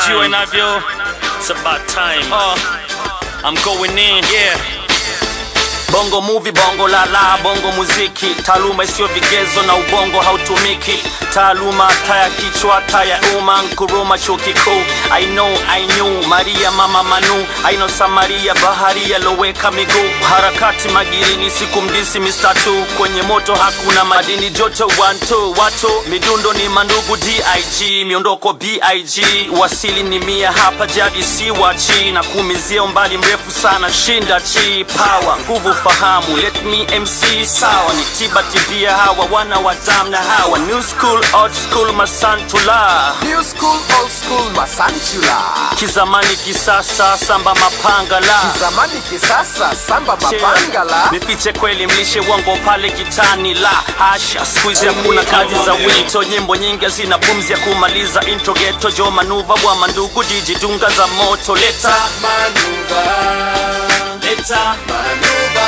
Unajua inavyo It's about time uh, I'm going in yeah Bongo movie, bongo lala, bongo muziki, taaluma isiyo vigezo na ubongo hautumiki. Taaluma taya kichwa taya umma, Nkuruma chuo kikuu. I know, I knew, Maria mama Manu, I know Samaria baharia loweka miguu. Harakati magirini, siku mdisi Mr. Two, kwenye moto hakuna madini joto one two, watu midundo ni mandugu dig, miondoko big, wasili ni mia hapa jadi si wachi, na kumizia umbali mrefu sana shinda chi, power nguvu fahamu let me mc sawa ni tiba tibia hawa wana wa damu na hawa new school old school masantula New school, old school, masantula. kizamani kisasa samba mapanga la Zamani kisasa, samba mapangala. nifiche kweli mlishe uongo pale kitani la hasha skuizi hakuna kazi za wito nyimbo nyingi zina pumzi ya kumaliza intro geto jo manuva bwa mandugu jiji dunga za moto leta Manuva, leta manuva,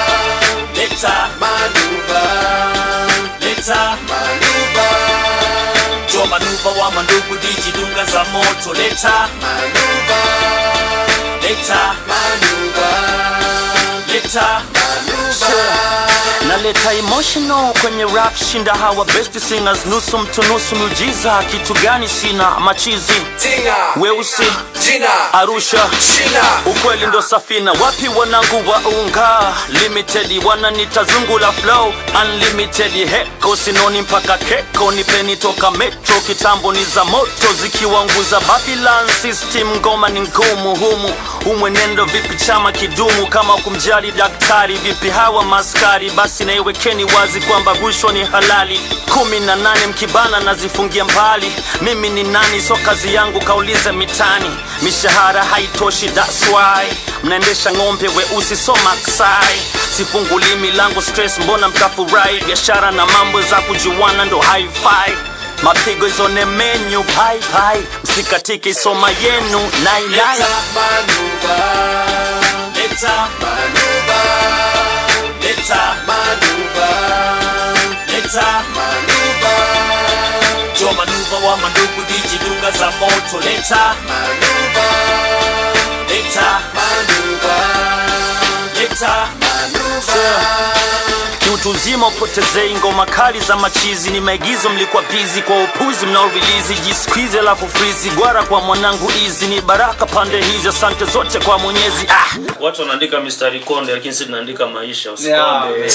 leta manuva, leta manuva, jo manuva wa mandugu jiji dunga za moto leta manuva, leta manuva, leta manuva. naleta emotional kwenye rap shinda hawa best singers nusu mtu nusu miujiza kitu gani sina machizi Tinga, weusi jina, arusha shina. ukweli ndo safina wapi wanangu wa unga limited wananita zungu la flow unlimited heko sinoni mpaka keko nipeni toka metro kitambo ni za moto zikiwanguza babylon system ngoma ni ngumu humu umwenendo vipi chama kidumu kama kumjali daktari vipi hawa maskari basi naiwekeni wazi kwamba rushwa ni halali kumi na nane mkibana nazifungia mbali mimi ni nani so kazi yangu kaulize mitani mishahara haitoshi that's why mnaendesha ng'ombe weusi so maksai sifunguli milango stress mbona mtafurahi biashara na mambo za kujuana ndo hi-fi mapigo izone menyu pai pai msikatike isoma yenu nailai Manuva, leta manuva, leta manuva, leta manuva, jo manuva wa mandugu dijidunga za moto leta manuva, leta manuva, leta manuva. kiutu uzima upotezei ngoma kali za machizi ni maigizo mlikuwa bizi kwa upuzi mnaorilizi jiskwizi alafu frizi gwara kwa mwanangu izi ni baraka pande hizi asante zote kwa mwenyezi ah. watu wanaandika mistari konde lakini si tunaandika maisha usikonde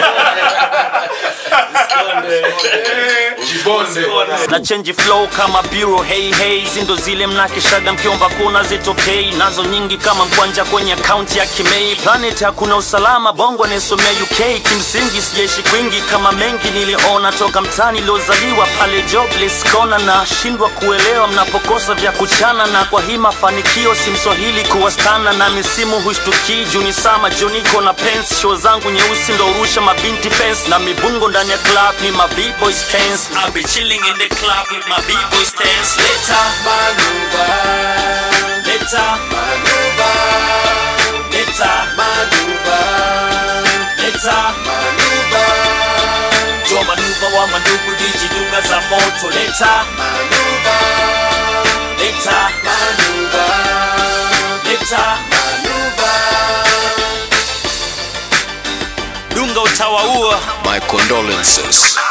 na change flow kama bureau hey hey zindo zile mnakishaga mkiomba kuna zitokei nazo nyingi kama mkwanja kwenye akaunti ya kimei planet hakuna usalama bongo nisomea uk kimsingi sijaishi kwingi kama mengi niliona toka mtani liozaliwa pale jobless kona na shindwa kuelewa mnapokosa vya kuchana na kwa hii mafanikio si mswahili kuwastana na misimu hushtukii juni sama joniko na pens show zangu nyeusi ndo urusha mabinti fence na mibungo ndani ya club ni ma b-boys dance I'll be chilling in the club with my b-boys dance later Manuva, later manuva, later manuva, later manuva, jo manuva wa mandugu dijidunga za moto later manuva, later manuva, later manuva. dunga utawaua My condolences.